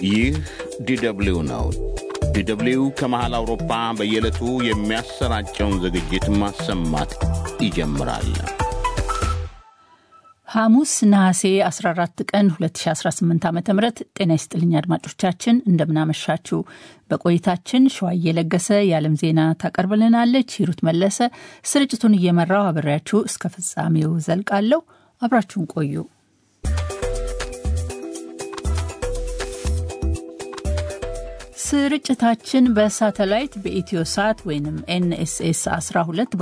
ይህ ዲደብሊው ነው። ዲደብሊው ከመሃል አውሮፓ በየዕለቱ የሚያሰራጨውን ዝግጅት ማሰማት ይጀምራል። ሐሙስ ነሐሴ 14 ቀን 2018 ዓ ም ጤና ይስጥልኝ አድማጮቻችን፣ እንደምናመሻችሁ። በቆይታችን ሸዋ እየለገሰ የዓለም ዜና ታቀርብልናለች። ሂሩት መለሰ ስርጭቱን እየመራው አብሬያችሁ እስከ ፍጻሜው ዘልቃለሁ። አብራችሁን ቆዩ። ስርጭታችን በሳተላይት በኢትዮ ሳት ወይም ኤንኤስኤስ 12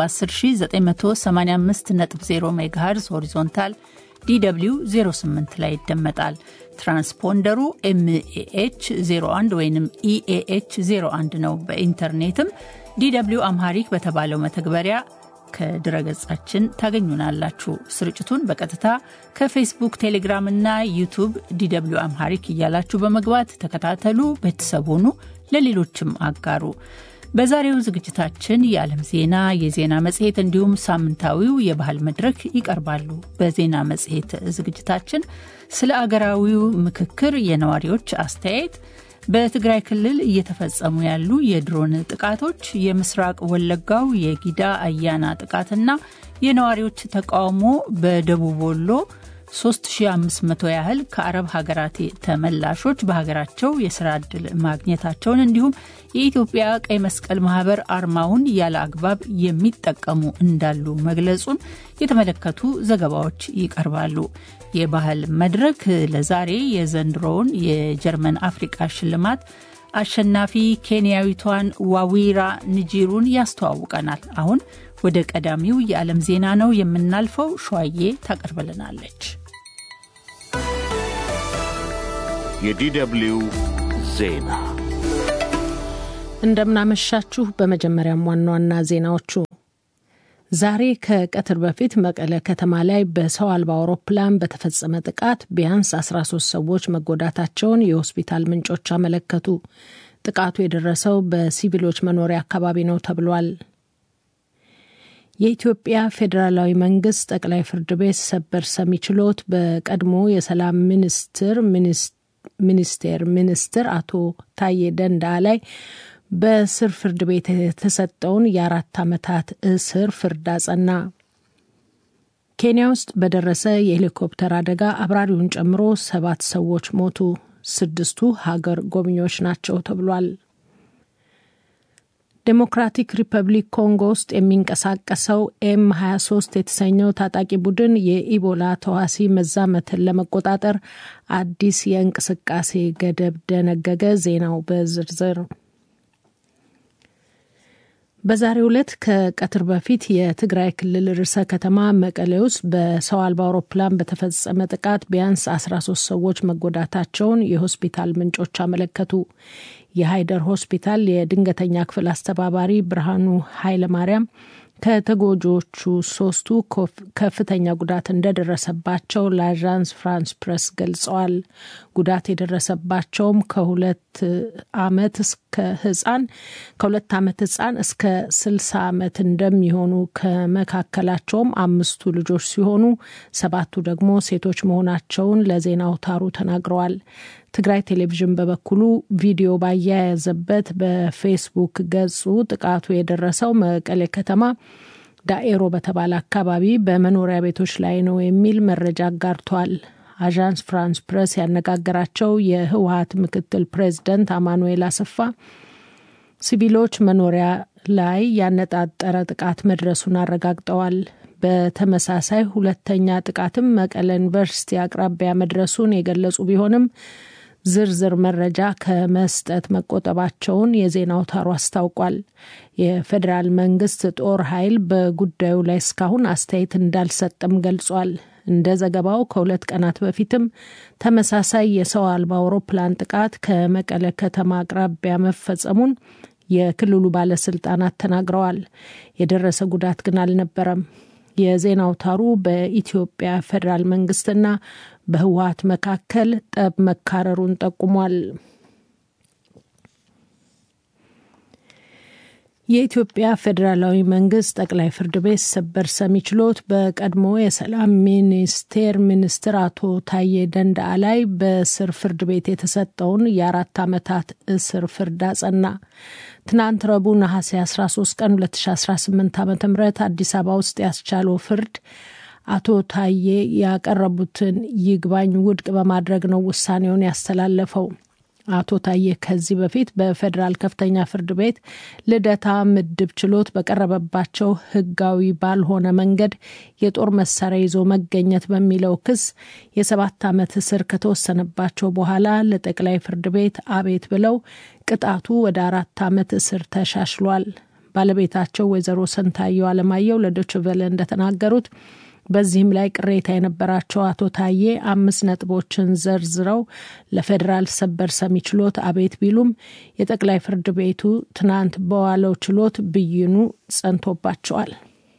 በ10985.0 ሜጋሄርዝ ሆሪዞንታል ዲw 08 ላይ ይደመጣል። ትራንስፖንደሩ ኤምኤኤች 01 ወይም ኢኤኤች 01 ነው። በኢንተርኔትም ዲw አምሃሪክ በተባለው መተግበሪያ ከድረገጻችን ታገኙናላችሁ። ስርጭቱን በቀጥታ ከፌስቡክ፣ ቴሌግራም እና ዩቱብ ዲw አምሃሪክ እያላችሁ በመግባት ተከታተሉ፣ ቤተሰብ ሁኑ፣ ለሌሎችም አጋሩ። በዛሬው ዝግጅታችን የዓለም ዜና፣ የዜና መጽሔት እንዲሁም ሳምንታዊው የባህል መድረክ ይቀርባሉ። በዜና መጽሔት ዝግጅታችን ስለ አገራዊው ምክክር የነዋሪዎች አስተያየት በትግራይ ክልል እየተፈጸሙ ያሉ የድሮን ጥቃቶች፣ የምስራቅ ወለጋው የጊዳ አያና ጥቃትና የነዋሪዎች ተቃውሞ በደቡብ ወሎ 3500 ያህል ከአረብ ሀገራት ተመላሾች በሀገራቸው የስራ ዕድል ማግኘታቸውን እንዲሁም የኢትዮጵያ ቀይ መስቀል ማህበር አርማውን ያለ አግባብ የሚጠቀሙ እንዳሉ መግለጹን የተመለከቱ ዘገባዎች ይቀርባሉ። የባህል መድረክ ለዛሬ የዘንድሮውን የጀርመን አፍሪቃ ሽልማት አሸናፊ ኬንያዊቷን ዋዊራ ንጂሩን ያስተዋውቀናል። አሁን ወደ ቀዳሚው የዓለም ዜና ነው የምናልፈው። ሸዋዬ ታቀርብልናለች። የዲደብሊው ዜና እንደምናመሻችሁ። በመጀመሪያም ዋና ዋና ዜናዎቹ ዛሬ ከቀትር በፊት መቀለ ከተማ ላይ በሰው አልባ አውሮፕላን በተፈጸመ ጥቃት ቢያንስ 13 ሰዎች መጎዳታቸውን የሆስፒታል ምንጮች አመለከቱ። ጥቃቱ የደረሰው በሲቪሎች መኖሪያ አካባቢ ነው ተብሏል። የኢትዮጵያ ፌዴራላዊ መንግስት ጠቅላይ ፍርድ ቤት ሰበር ሰሚ ችሎት በቀድሞ የሰላም ሚኒስትር ሚኒስቴር ሚኒስትር አቶ ታዬ ደንደአ ላይ በስር ፍርድ ቤት የተሰጠውን የአራት ዓመታት እስር ፍርድ አጸና። ኬንያ ውስጥ በደረሰ የሄሊኮፕተር አደጋ አብራሪውን ጨምሮ ሰባት ሰዎች ሞቱ። ስድስቱ ሀገር ጎብኚዎች ናቸው ተብሏል። ዴሞክራቲክ ሪፐብሊክ ኮንጎ ውስጥ የሚንቀሳቀሰው ኤም 23 የተሰኘው ታጣቂ ቡድን የኢቦላ ተዋሲ መዛመትን ለመቆጣጠር አዲስ የእንቅስቃሴ ገደብ ደነገገ። ዜናው በዝርዝር በዛሬው ዕለት ከቀትር በፊት የትግራይ ክልል ርዕሰ ከተማ መቀሌ ውስጥ በሰው አልባ አውሮፕላን በተፈጸመ ጥቃት ቢያንስ 13 ሰዎች መጎዳታቸውን የሆስፒታል ምንጮች አመለከቱ። የሀይደር ሆስፒታል የድንገተኛ ክፍል አስተባባሪ ብርሃኑ ኃይለማርያም ከተጎጂዎቹ ሶስቱ ከፍተኛ ጉዳት እንደደረሰባቸው ለአዣንስ ፍራንስ ፕሬስ ገልጸዋል። ጉዳት የደረሰባቸውም ከሁለት ዓመት እስከ ህፃን ከሁለት ዓመት ህፃን እስከ ስልሳ ዓመት እንደሚሆኑ ከመካከላቸውም አምስቱ ልጆች ሲሆኑ ሰባቱ ደግሞ ሴቶች መሆናቸውን ለዜና አውታሩ ተናግረዋል። ትግራይ ቴሌቪዥን በበኩሉ ቪዲዮ ባያያዘበት በፌስቡክ ገጹ ጥቃቱ የደረሰው መቀሌ ከተማ ዳኤሮ በተባለ አካባቢ በመኖሪያ ቤቶች ላይ ነው የሚል መረጃ አጋርቷል። አዣንስ ፍራንስ ፕሬስ ያነጋገራቸው የህወሀት ምክትል ፕሬዚደንት አማኑኤል አሰፋ ሲቪሎች መኖሪያ ላይ ያነጣጠረ ጥቃት መድረሱን አረጋግጠዋል። በተመሳሳይ ሁለተኛ ጥቃትም መቀለ ዩኒቨርሲቲ አቅራቢያ መድረሱን የገለጹ ቢሆንም ዝርዝር መረጃ ከመስጠት መቆጠባቸውን የዜና አውታሩ አስታውቋል። የፌዴራል መንግስት ጦር ኃይል በጉዳዩ ላይ እስካሁን አስተያየት እንዳልሰጠም ገልጿል። እንደ ዘገባው ከሁለት ቀናት በፊትም ተመሳሳይ የሰው አልባ አውሮፕላን ጥቃት ከመቀለ ከተማ አቅራቢያ መፈጸሙን የክልሉ ባለስልጣናት ተናግረዋል። የደረሰ ጉዳት ግን አልነበረም። የዜና አውታሩ በኢትዮጵያ ፌዴራል መንግስትና በህወሀት መካከል ጠብ መካረሩን ጠቁሟል። የኢትዮጵያ ፌዴራላዊ መንግስት ጠቅላይ ፍርድ ቤት ሰበር ሰሚ ችሎት በቀድሞ የሰላም ሚኒስቴር ሚኒስትር አቶ ታዬ ደንደአ ላይ በስር ፍርድ ቤት የተሰጠውን የአራት ዓመታት እስር ፍርድ አጸና። ትናንት ረቡዕ ነሐሴ 13 ቀን 2018 ዓ ም አዲስ አበባ ውስጥ ያስቻለው ፍርድ አቶ ታዬ ያቀረቡትን ይግባኝ ውድቅ በማድረግ ነው ውሳኔውን ያስተላለፈው። አቶ ታዬ ከዚህ በፊት በፌዴራል ከፍተኛ ፍርድ ቤት ልደታ ምድብ ችሎት በቀረበባቸው ሕጋዊ ባልሆነ መንገድ የጦር መሳሪያ ይዞ መገኘት በሚለው ክስ የሰባት ዓመት እስር ከተወሰነባቸው በኋላ ለጠቅላይ ፍርድ ቤት አቤት ብለው ቅጣቱ ወደ አራት ዓመት እስር ተሻሽሏል። ባለቤታቸው ወይዘሮ ስንታየው አለማየሁ ለዶይቼ ቬለ እንደተናገሩት በዚህም ላይ ቅሬታ የነበራቸው አቶ ታዬ አምስት ነጥቦችን ዘርዝረው ለፌዴራል ሰበር ሰሚ ችሎት አቤት ቢሉም የጠቅላይ ፍርድ ቤቱ ትናንት በዋለው ችሎት ብይኑ ጸንቶባቸዋል።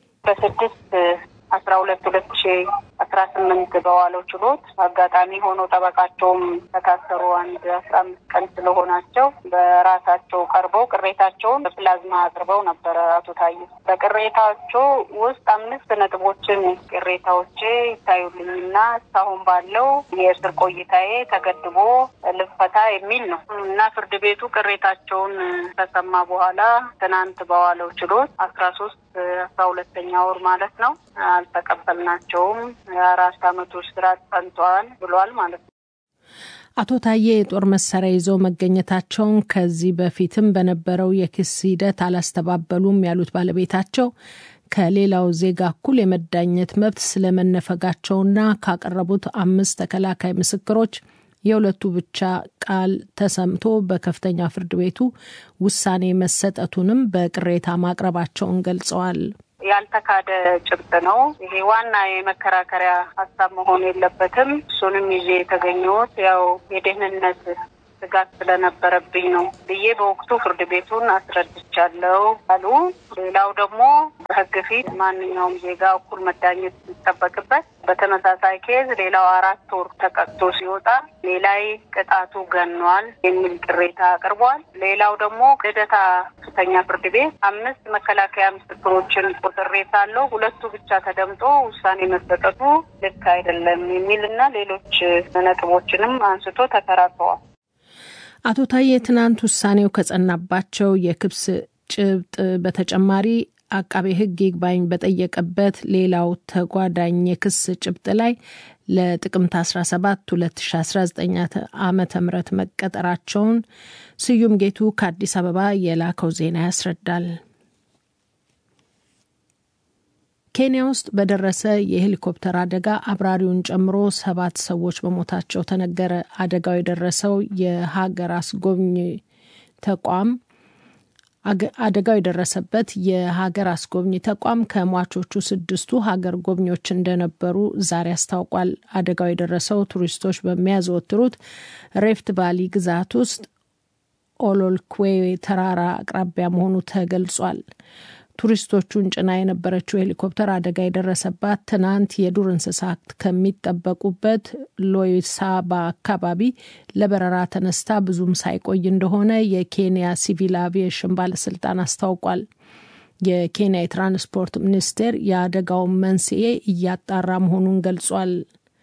በስድስት አስራ ሁለት ሁለት ሺ አስራ ስምንት በዋለው ችሎት አጋጣሚ ሆኖ ጠበቃቸውም ከታሰሩ አንድ አስራ አምስት ቀን ስለሆናቸው በራሳቸው ቀርበው ቅሬታቸውን በፕላዝማ አቅርበው ነበረ። አቶ ታዬ በቅሬታቸው ውስጥ አምስት ነጥቦችን ቅሬታዎቼ ይታዩልኝና እስካሁን ባለው የእስር ቆይታዬ ተገድቦ ልፈታ የሚል ነው እና ፍርድ ቤቱ ቅሬታቸውን ከሰማ በኋላ ትናንት በዋለው ችሎት አስራ ሶስት አስራ ሁለተኛ ወር ማለት ነው አልተቀበልናቸውም የአራት አመቱ እስራት ጸንተዋል ብሏል ማለት ነው። አቶ ታዬ የጦር መሳሪያ ይዘው መገኘታቸውን ከዚህ በፊትም በነበረው የክስ ሂደት አላስተባበሉም ያሉት ባለቤታቸው ከሌላው ዜጋ እኩል የመዳኘት መብት ስለመነፈጋቸውና ካቀረቡት አምስት ተከላካይ ምስክሮች የሁለቱ ብቻ ቃል ተሰምቶ በከፍተኛ ፍርድ ቤቱ ውሳኔ መሰጠቱንም በቅሬታ ማቅረባቸውን ገልጸዋል። ያልተካደ ጭብጥ ነው። ይሄ ዋና የመከራከሪያ ሀሳብ መሆን የለበትም። እሱንም ይዤ የተገኘሁት ያው የደህንነት ስጋት ስለነበረብኝ ነው ብዬ በወቅቱ ፍርድ ቤቱን አስረድቻለሁ አሉ። ሌላው ደግሞ በሕግ ፊት ማንኛውም ዜጋ እኩል መዳኘት ሲጠበቅበት በተመሳሳይ ኬዝ ሌላው አራት ወር ተቀጥቶ ሲወጣ ሌላይ ቅጣቱ ገኗል የሚል ቅሬታ አቅርቧል። ሌላው ደግሞ ልደታ ከፍተኛ ፍርድ ቤት አምስት መከላከያ ምስክሮችን ቆጥሬ ሳለው ሁለቱ ብቻ ተደምጦ ውሳኔ መሰጠቱ ልክ አይደለም የሚልና ሌሎች ነጥቦችንም አንስቶ ተከራክረዋል። አቶ ታዬ ትናንት ውሳኔው ከጸናባቸው የክስ ጭብጥ በተጨማሪ አቃቤ ሕግ ይግባኝ በጠየቀበት ሌላው ተጓዳኝ የክስ ጭብጥ ላይ ለጥቅምት 17 2019 ዓ ም መቀጠራቸውን ስዩም ጌቱ ከአዲስ አበባ የላከው ዜና ያስረዳል። ኬንያ ውስጥ በደረሰ የሄሊኮፕተር አደጋ አብራሪውን ጨምሮ ሰባት ሰዎች መሞታቸው ተነገረ። አደጋው የደረሰው የሀገር አስጎብኝ ተቋም አደጋው የደረሰበት የሀገር አስጎብኝ ተቋም ከሟቾቹ ስድስቱ ሀገር ጎብኚዎች እንደነበሩ ዛሬ አስታውቋል። አደጋው የደረሰው ቱሪስቶች በሚያዘወትሩት ሬፍት ቫሊ ግዛት ውስጥ ኦሎልኩዌ ተራራ አቅራቢያ መሆኑ ተገልጿል። ቱሪስቶቹን ጭና የነበረችው ሄሊኮፕተር አደጋ የደረሰባት ትናንት የዱር እንስሳት ከሚጠበቁበት ሎይሳባ አካባቢ ለበረራ ተነስታ ብዙም ሳይቆይ እንደሆነ የኬንያ ሲቪል አቪዬሽን ባለስልጣን አስታውቋል። የኬንያ የትራንስፖርት ሚኒስቴር የአደጋውን መንስኤ እያጣራ መሆኑን ገልጿል።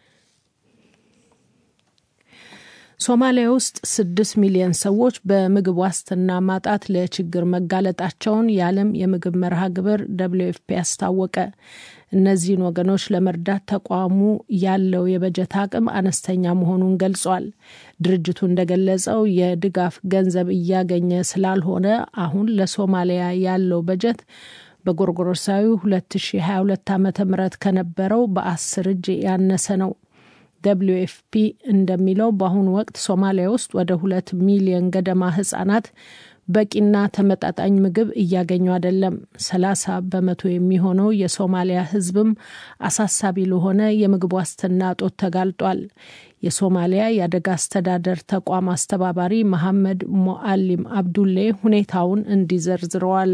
ሶማሊያ ውስጥ ስድስት ሚሊዮን ሰዎች በምግብ ዋስትና ማጣት ለችግር መጋለጣቸውን የዓለም የምግብ መርሃ ግብር ደብሊው ኤፍ ፒ አስታወቀ። እነዚህን ወገኖች ለመርዳት ተቋሙ ያለው የበጀት አቅም አነስተኛ መሆኑን ገልጿል። ድርጅቱ እንደገለጸው የድጋፍ ገንዘብ እያገኘ ስላልሆነ አሁን ለሶማሊያ ያለው በጀት በጎርጎሮሳዊ 2022 ዓ ም ከነበረው በአስር እጅ ያነሰ ነው። ደብሊዩ ኤፍ ፒ እንደሚለው በአሁኑ ወቅት ሶማሊያ ውስጥ ወደ ሁለት ሚሊዮን ገደማ ህጻናት በቂና ተመጣጣኝ ምግብ እያገኙ አይደለም። ሰላሳ በመቶ የሚሆነው የሶማሊያ ህዝብም አሳሳቢ ለሆነ የምግብ ዋስትና እጦት ተጋልጧል። የሶማሊያ የአደጋ አስተዳደር ተቋም አስተባባሪ መሐመድ ሞአሊም አብዱሌ ሁኔታውን እንዲዘርዝረዋል።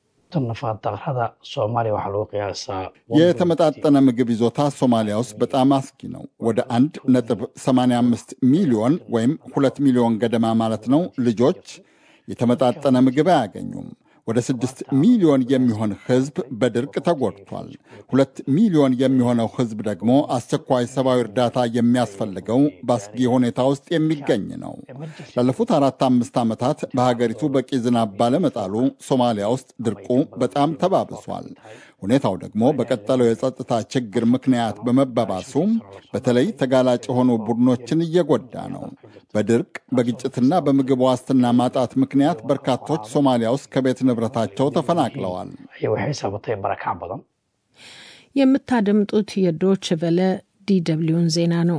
የተመጣጠነ ምግብ ይዞታ ሶማሊያ ውስጥ በጣም አስጊ ነው። ወደ አንድ ነጥብ 85 ሚሊዮን ወይም ሁለት ሚሊዮን ገደማ ማለት ነው ልጆች የተመጣጠነ ምግብ አያገኙም። ወደ ስድስት ሚሊዮን የሚሆን ሕዝብ በድርቅ ተጎድቷል። ሁለት ሚሊዮን የሚሆነው ሕዝብ ደግሞ አስቸኳይ ሰብአዊ እርዳታ የሚያስፈልገው በአስጊ ሁኔታ ውስጥ የሚገኝ ነው። ላለፉት አራት አምስት ዓመታት በሀገሪቱ በቂ ዝናብ ባለመጣሉ ሶማሊያ ውስጥ ድርቁ በጣም ተባብሷል። ሁኔታው ደግሞ በቀጠለው የጸጥታ ችግር ምክንያት በመባባሱ በተለይ ተጋላጭ የሆኑ ቡድኖችን እየጎዳ ነው። በድርቅ በግጭትና በምግብ ዋስትና ማጣት ምክንያት በርካቶች ሶማሊያ ውስጥ ከቤት ንብረታቸው ተፈናቅለዋል። የምታደምጡት የዶች ቨለ ዲደብሊውን ዜና ነው።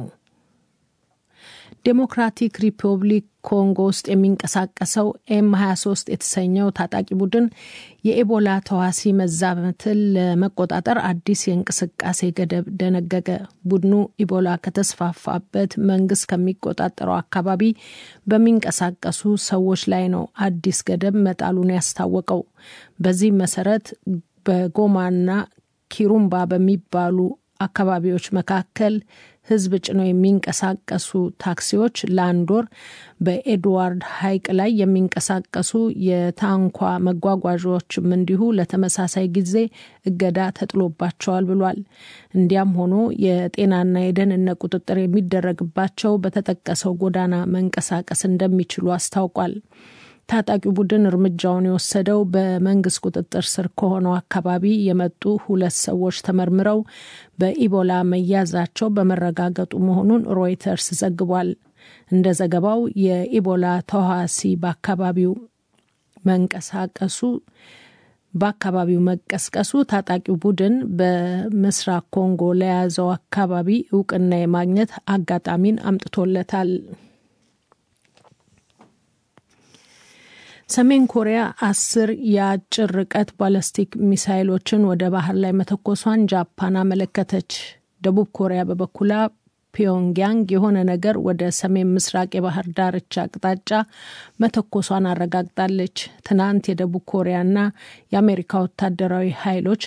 ዴሞክራቲክ ሪፐብሊክ ኮንጎ ውስጥ የሚንቀሳቀሰው ኤም 23 የተሰኘው ታጣቂ ቡድን የኤቦላ ተዋሲ መዛመትን ለመቆጣጠር አዲስ የእንቅስቃሴ ገደብ ደነገገ። ቡድኑ ኢቦላ ከተስፋፋበት መንግስት ከሚቆጣጠረው አካባቢ በሚንቀሳቀሱ ሰዎች ላይ ነው አዲስ ገደብ መጣሉን ያስታወቀው። በዚህ መሰረት በጎማና ኪሩምባ በሚባሉ አካባቢዎች መካከል ህዝብ ጭነው የሚንቀሳቀሱ ታክሲዎች ለአንድ ወር በኤድዋርድ ሐይቅ ላይ የሚንቀሳቀሱ የታንኳ መጓጓዣዎችም እንዲሁ ለተመሳሳይ ጊዜ እገዳ ተጥሎባቸዋል ብሏል። እንዲያም ሆኖ የጤናና የደህንነት ቁጥጥር የሚደረግባቸው በተጠቀሰው ጎዳና መንቀሳቀስ እንደሚችሉ አስታውቋል። ታጣቂ ቡድን እርምጃውን የወሰደው በመንግስት ቁጥጥር ስር ከሆነው አካባቢ የመጡ ሁለት ሰዎች ተመርምረው በኢቦላ መያዛቸው በመረጋገጡ መሆኑን ሮይተርስ ዘግቧል። እንደ ዘገባው የኢቦላ ተዋሲ በአካባቢው መንቀሳቀሱ በአካባቢው መቀስቀሱ ታጣቂው ቡድን በምስራቅ ኮንጎ ለያዘው አካባቢ እውቅና የማግኘት አጋጣሚን አምጥቶለታል። ሰሜን ኮሪያ አስር የአጭር ርቀት ባለስቲክ ሚሳይሎችን ወደ ባህር ላይ መተኮሷን ጃፓን አመለከተች። ደቡብ ኮሪያ በበኩላ ፒዮንግያንግ የሆነ ነገር ወደ ሰሜን ምስራቅ የባህር ዳርቻ አቅጣጫ መተኮሷን አረጋግጣለች። ትናንት የደቡብ ኮሪያና የአሜሪካ ወታደራዊ ኃይሎች